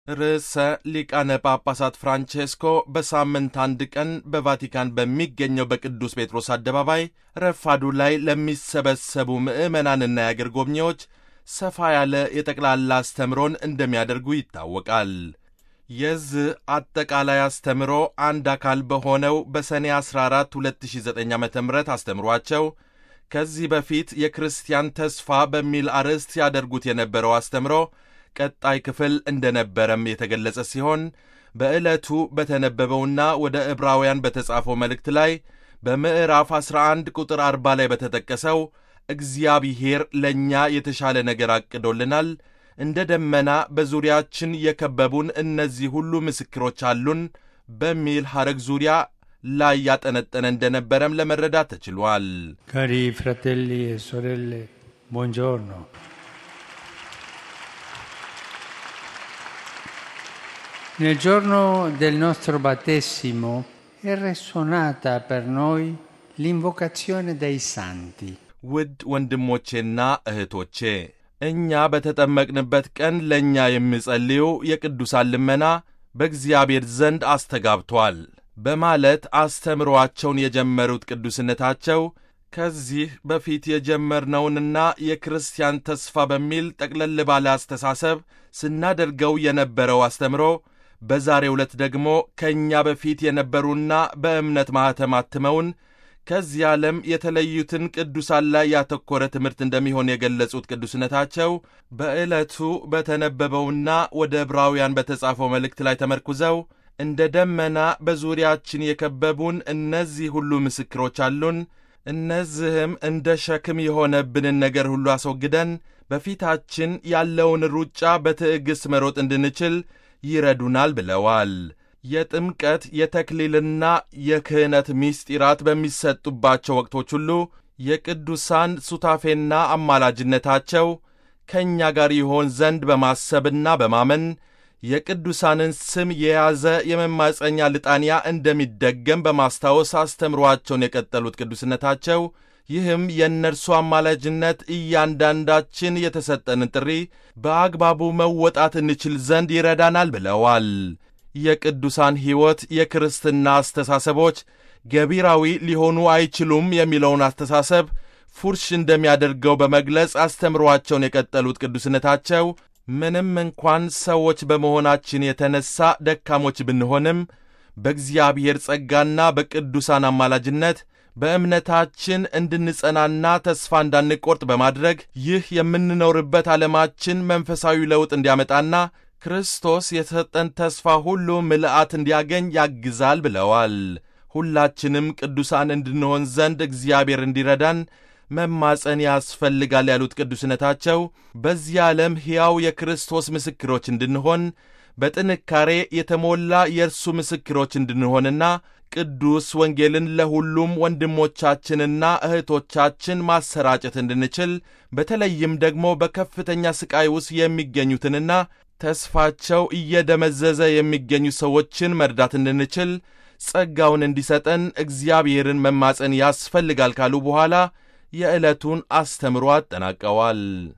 ርዕሰ ሊቃነ ጳጳሳት ፍራንቼስኮ በሳምንት አንድ ቀን በቫቲካን በሚገኘው በቅዱስ ጴጥሮስ አደባባይ ረፋዱ ላይ ለሚሰበሰቡ ምዕመናንና የአገር ጎብኚዎች ሰፋ ያለ የጠቅላላ አስተምሮን እንደሚያደርጉ ይታወቃል። የዚህ አጠቃላይ አስተምሮ አንድ አካል በሆነው በሰኔ 14 2009 ዓ ም አስተምሯቸው ከዚህ በፊት የክርስቲያን ተስፋ በሚል አርዕስት ያደርጉት የነበረው አስተምሮ ቀጣይ ክፍል እንደነበረም የተገለጸ ሲሆን በዕለቱ በተነበበውና ወደ ዕብራውያን በተጻፈው መልእክት ላይ በምዕራፍ 11 ቁጥር 40 ላይ በተጠቀሰው እግዚአብሔር ለእኛ የተሻለ ነገር አቅዶልናል፣ እንደ ደመና በዙሪያችን የከበቡን እነዚህ ሁሉ ምስክሮች አሉን በሚል ሐረግ ዙሪያ ላይ ያጠነጠነ እንደነበረም ለመረዳት ተችሏል። Cari fratelli e sorelle, buongiorno. Nel giorno del nostro battesimo è risuonata per noi l'invocazione dei santi. ውድ ወንድሞቼና እህቶቼ እኛ በተጠመቅንበት ቀን ለእኛ የሚጸልዩ የቅዱሳን ልመና በእግዚአብሔር ዘንድ አስተጋብቷል በማለት አስተምሮአቸውን የጀመሩት ቅዱስነታቸው ከዚህ በፊት የጀመርነውንና የክርስቲያን ተስፋ በሚል ጠቅለል ባለ አስተሳሰብ ስናደርገው የነበረው አስተምሮ በዛሬው ዕለት ደግሞ ከእኛ በፊት የነበሩና በእምነት ማኅተም አትመውን ከዚህ ዓለም የተለዩትን ቅዱሳን ላይ ያተኮረ ትምህርት እንደሚሆን የገለጹት ቅዱስነታቸው በዕለቱ በተነበበውና ወደ ዕብራውያን በተጻፈው መልእክት ላይ ተመርኩዘው እንደ ደመና በዙሪያችን የከበቡን እነዚህ ሁሉ ምስክሮች አሉን። እነዚህም እንደ ሸክም የሆነብንን ነገር ሁሉ አስወግደን በፊታችን ያለውን ሩጫ በትዕግሥት መሮጥ እንድንችል ይረዱናል ብለዋል። የጥምቀት የተክሊልና የክህነት ምስጢራት በሚሰጡባቸው ወቅቶች ሁሉ የቅዱሳን ሱታፌና አማላጅነታቸው ከእኛ ጋር ይሆን ዘንድ በማሰብና በማመን የቅዱሳንን ስም የያዘ የመማፀኛ ልጣንያ እንደሚደገም በማስታወስ አስተምሯቸውን የቀጠሉት ቅዱስነታቸው ይህም የእነርሱ አማላጅነት እያንዳንዳችን የተሰጠንን ጥሪ በአግባቡ መወጣት እንችል ዘንድ ይረዳናል ብለዋል። የቅዱሳን ሕይወት የክርስትና አስተሳሰቦች ገቢራዊ ሊሆኑ አይችሉም የሚለውን አስተሳሰብ ፉርሽ እንደሚያደርገው በመግለጽ አስተምሯቸውን የቀጠሉት ቅዱስነታቸው ምንም እንኳን ሰዎች በመሆናችን የተነሳ ደካሞች ብንሆንም በእግዚአብሔር ጸጋና በቅዱሳን አማላጅነት በእምነታችን እንድንጸናና ተስፋ እንዳንቆርጥ በማድረግ ይህ የምንኖርበት ዓለማችን መንፈሳዊ ለውጥ እንዲያመጣና ክርስቶስ የተሰጠን ተስፋ ሁሉ ምልአት እንዲያገኝ ያግዛል ብለዋል። ሁላችንም ቅዱሳን እንድንሆን ዘንድ እግዚአብሔር እንዲረዳን መማፀን ያስፈልጋል ያሉት ቅዱስነታቸው በዚህ ዓለም ሕያው የክርስቶስ ምስክሮች እንድንሆን በጥንካሬ የተሞላ የእርሱ ምስክሮች እንድንሆንና ቅዱስ ወንጌልን ለሁሉም ወንድሞቻችንና እህቶቻችን ማሰራጨት እንድንችል በተለይም ደግሞ በከፍተኛ ሥቃይ ውስጥ የሚገኙትንና ተስፋቸው እየደመዘዘ የሚገኙ ሰዎችን መርዳት እንድንችል ጸጋውን እንዲሰጠን እግዚአብሔርን መማፀን ያስፈልጋል ካሉ በኋላ የዕለቱን አስተምሮ አጠናቀዋል።